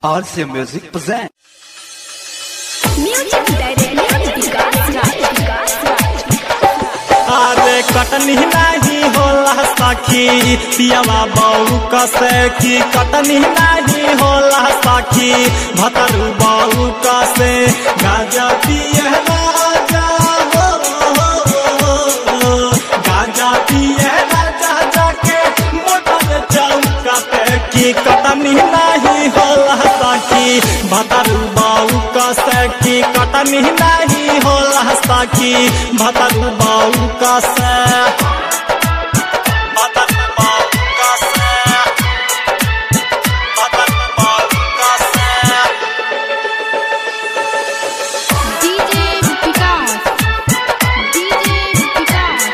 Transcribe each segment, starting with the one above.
RC Music present. Music director Vikas Raj, Vikas Raj. अरे कटनी नहीं होला सखी पियावा बहू कसे की कटनी नहीं होला सखी भतरू बहू कसे गाजा पिए राजा हो, हो, हो, हो। गाजा पिए राजा जाके मोटर चौका पे की कटनी नहीं होला सखी भतरू बहू कसे की कटनी नहीं होला सखी भतरू बहू कसे भतरू बहू कसे भतरू बहू कसे DJ Vikas. DJ Vikas.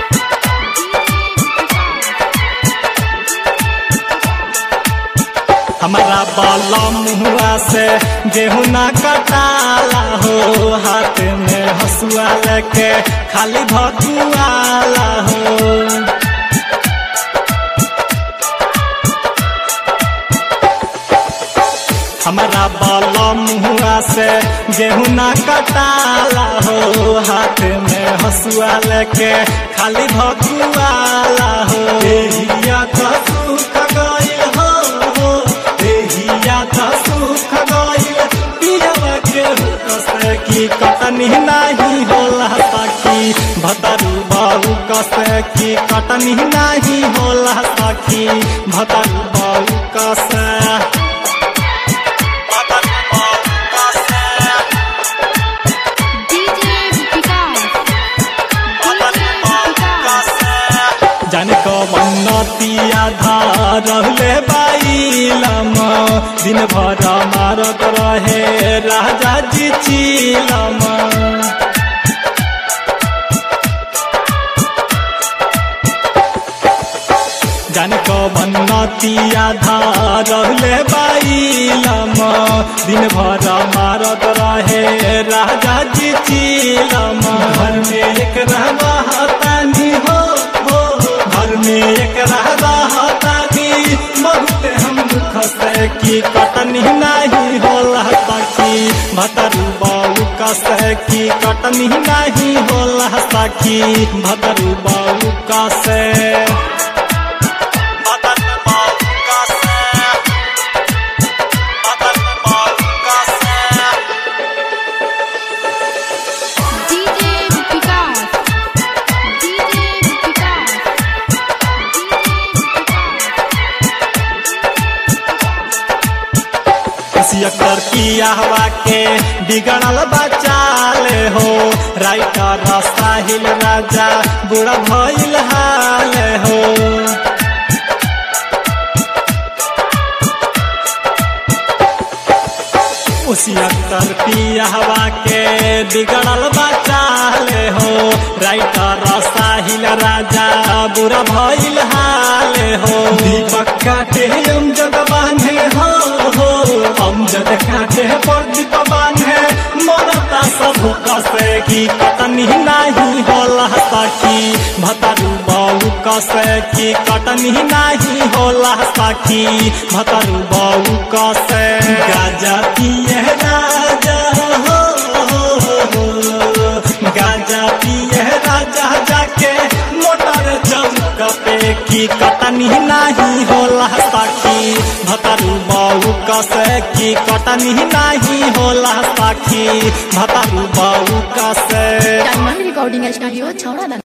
हमारा बाला मुहुआ से गेहूं ना कटाला हो हाथ में हसुआ लेके खाली भकुआला हो हमारा बाला मुहुआ से गेहूं ना कटाला हो हाथ में हसुआ लेके खाली भकुआला हो देहिया तो सुख गइल हो हो देहिया तो सुख गइल पियवा के कसे की कटनी नहीं होला सखी भतरू बाबू कसे की कटनी नहीं होला सखी भतरू बाबू कसे DJ Vikas. जन को मन्नतिया रहले बाईलम दिन भर मारत रहे राजा जी चीलम जन को मन्नतिया रहले बाईलम दिन भर मारत रहे राजा जी चीलम घर में एक रहवा हतानी हो हो घर में एक रहवा हतानी बहुत हम दुख से की कटनी नहीं होला सखी भतरू बाऊ कसे की कटनी नहीं होला सखी भतरू बाऊ कसे भतरू बाऊ कसे भतरू बाऊ कसे DJ Vikas. DJ Vikas. सियकर किया हवा के बिगड़ल बचाल हो राइटर साहिल राजा बुढ़ा भइल हाल हो उसी अक्तर पिया हवा के बिगड़ल बचाल हो राइटर साहिल राजा बुरा भइल हाल हो दीपक काटे अमजद बांधे हो हो अमजद काटे प्रदीप बांधे मरता सब कसे की कटनी नहीं होला सखी भतरू बाऊ कसे की कटनी नहीं होला सखी भतरू बाऊ कसे गाजा पिए राजा हो, हो, हो गाजा पिए राजा जाके मोटर चौक पे की कटनी नहीं होला सखी भतरू बाऊ कसे की कटनी नहीं होला सखी भतरू बाऊ कसे Diamond Recording Studio, Chowra